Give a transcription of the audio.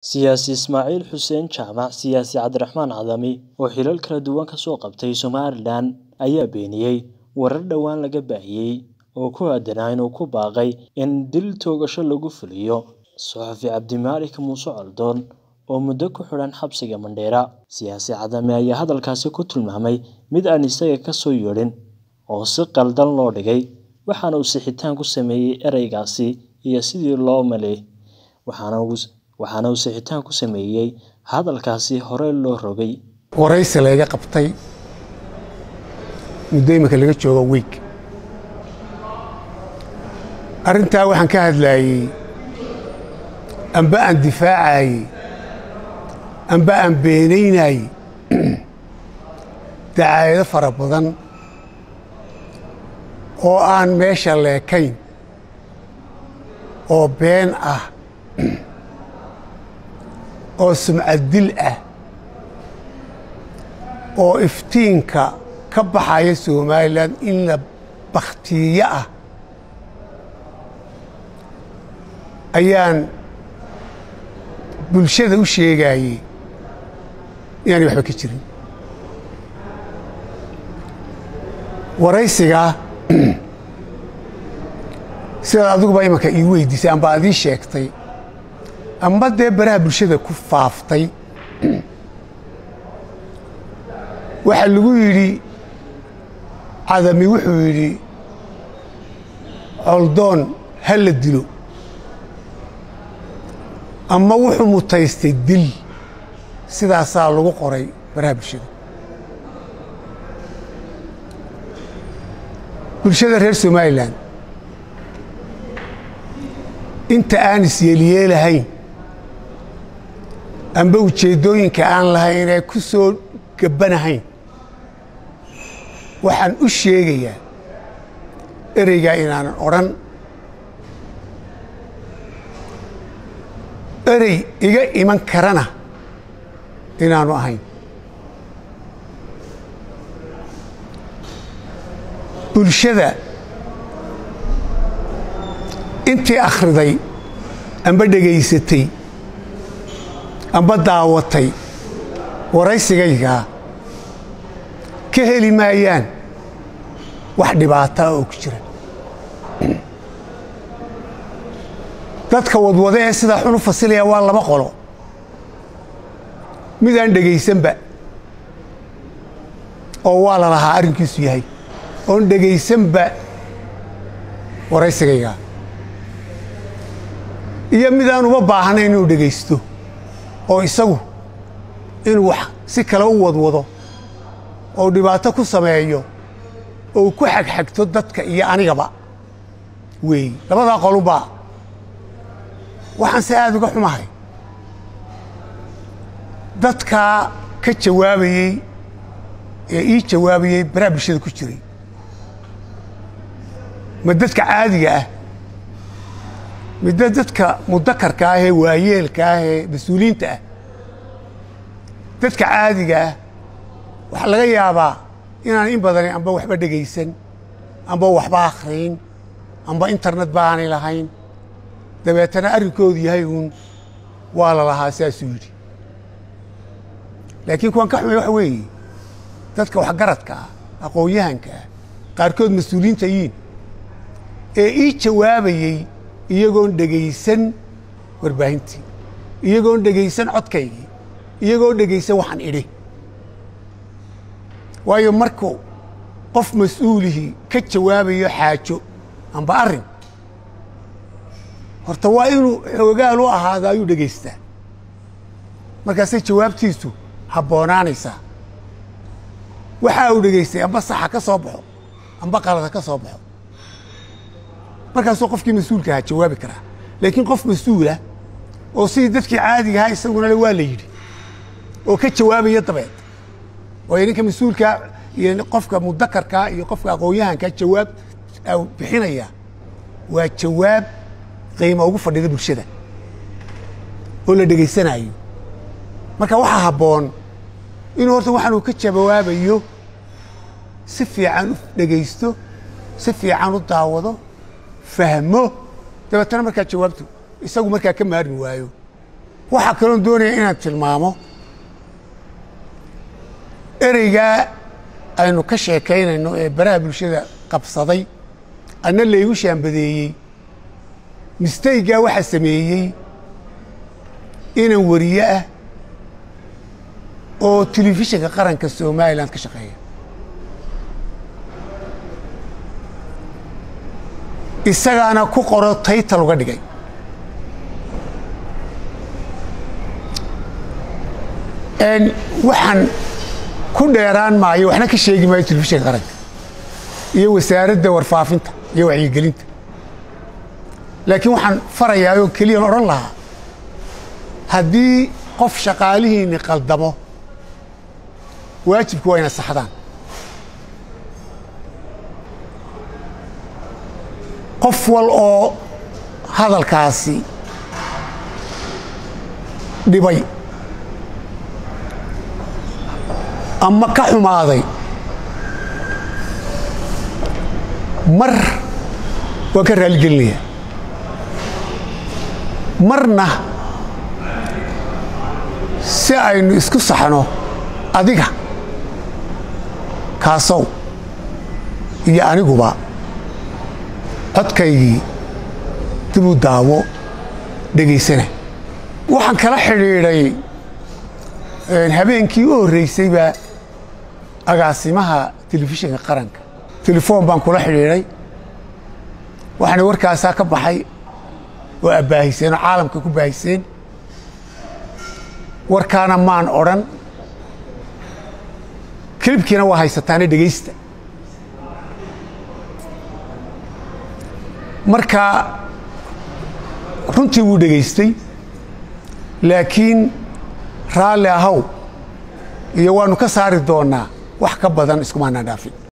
Siyaasi Ismaaciil Xuseen Jaamac Siyaasi Cabdiraxmaan Cadami oo xilal kala duwan ka soo qabtay Somalilan ayaa beeniyay warar dhowaan laga baahiyay oo ku aadanaa inuu ku baaqay in dil toogasho lagu fuliyo Suxufi Cabdimaalik Muuse Coldoon oo muddo ku xidhan xabsiga Mandheera. Siyaasi Cadami ayaa hadalkaasi ku tilmaamay mid aan isaga ka soo yeedhin oo si khaldan loo dhigay, waxaana uu sixitaan ku sameeyay ereygaasi iyo sidii loo maleeyay, waxaana uu sixitaan ku sameeyay hadalkaasi hore loo rogay. waraysi layga qabtay muddo imika laga joogo wiig arrintaa waxaan ka hadlaayey amba aan difaacayey amba aan beenaynayey dacaayado fara badan oo aan meesha leekayn oo been ah oo sumcad dil ah oo iftiinka ka baxaya somalilan in la bakhtiiyo ah ayaan bulshada u sheegaayey inaanay waxba ka jirin waraysigaa sidaad adiguba imanka ii weydiisay amba ad ii sheegtay amba dee baraha bulshada ku faaftay waxaa lagu yidhi cadami wuxuu yidhi coldoon ha la dilo ama wuxuu mutaystay dil sidaasaa lagu qoray baraha bulshada bulshada reer somalilan inta aan isyeelyeelahayn amba ujeeddooyinka aan lahayn ee ku soo gabbanahayn waxaan u sheegayaa ereygaa inaanan odhan erey iga iman karana inaanu ahayn bulshada intii akhriday amba dhegaysatay amba daawatay waraysigaygaa ka heli maayaan wax dhibaataa oo ku jira dadka wadwada ee sidaa xun u fasilaya waa laba qolo mid aan dhegaysanba oo waa la lahaa arrinkiisu yahay oon dhegaysanba waraysigaygaa iyo mid aan uma baahnayn inuu dhegaysto oo isagu inuu wax si kale u wadwado oo dhibaato ku sameeyo oo ku xagxagto dadka iyo anigaba weey labadaa qolubaa waxaan se aada uga xumahay dadkaa ka jawaabayey ee ii jawaabayey baraha bulshada ku jiray ma dadka caadiga ah midda dadka mudakarka ah ee waayeelka ah ee mas-uuliyiinta ah dadka caadiga ah waxaa laga yaabaa inaan in badani amba waxba dhegaysan amba waxba akhriyn amba internet ba aanay lahayn dabeetana arrinkoodu yahay uun waa la lahaa saasuu yidhi laakiin kuwaan ka xumay waxa weeye dadka waxgaradka ah aqoon-yahanka ah qaarkood mas-uuliyiinta yiin ee ii jawaabayey iyagoon dhegaysan warbaahintii iyagoon dhegaysan codkaygii iyagoon dhegaysan waxaan idhi waayo markuu qof mas-uulihii ka jawaabayo xaajo amba arrin horta waa inuu xoogaal u ahaado ayuu dhegaystaa markaasay jawaabtiisu habboonaanaysaa waxa uu dhegaystay amba saxa ka soo baxo amba qalada ka soo baxo markaasuu qofkii mas-uulka ahaa jawaabi karaa laakiin qof mas-uulah oo sidii dadkii caadiga ahaa isaguna le waa la yidhi oo ka jawaabaya dabeed waayo ninka mas-uulkaa iyo qofka mudakarkaa iyo qofka aqoon-yahankaa jawaab bixinaya waa jawaab qiima ugu fadhida bulshada oo la dhegaysanaayo marka waxaa habboon inuu horta waxaan uu ka jawaabayo si fiican u dhegaysto si fiican u daawado fahmo dabeetana markaa jawaabtu isagu markaa ka maarmi waayo waxaa kaloon doonaya inaan tilmaamo ereygaa aynu ka sheekaynayno ee baraha bulshada qabsaday anna laygu shaambadeeyey mistaygaa waxaa sameeyey inan wariye ah oo telefishinka qaranka somalilan ka shaqeeya isagaana ku qoro taytal uga dhigay waxaan ku dheeraan maayo waxna ka sheegi maayo telefishinka qaranka iyo wasaaradda warfaafinta iyo wacyigelinta laakiin waxaan farayaa oo keliyaan odhan lahaa haddii qof shaqaalihiinni qaldamo waajibku waa ina saxdaan qof wal oo hadalkaasi dhibay ama ka xumaaday mar waan ka raaligelinayaa marna si aynu isku saxno adiga kaasow iyo aniguba codkaygii dibuu daawo dhegaysana waxaan kala xidhiidhay habeenkii u horreysay baa agaasimaha telefishinka qaranka telefoon baan kula xidhiidhay waxaana warkaasaa ka baxay oo abbaahiseen oo caalamka ku baahiseen warkaana maan odhan kelibkiina waa haysataane dhegaysta marka runtii wuu dhegaystay laakiin raalli ahow iyo waannu ka saari doonnaa wax ka badan iskumaanaan dhaafin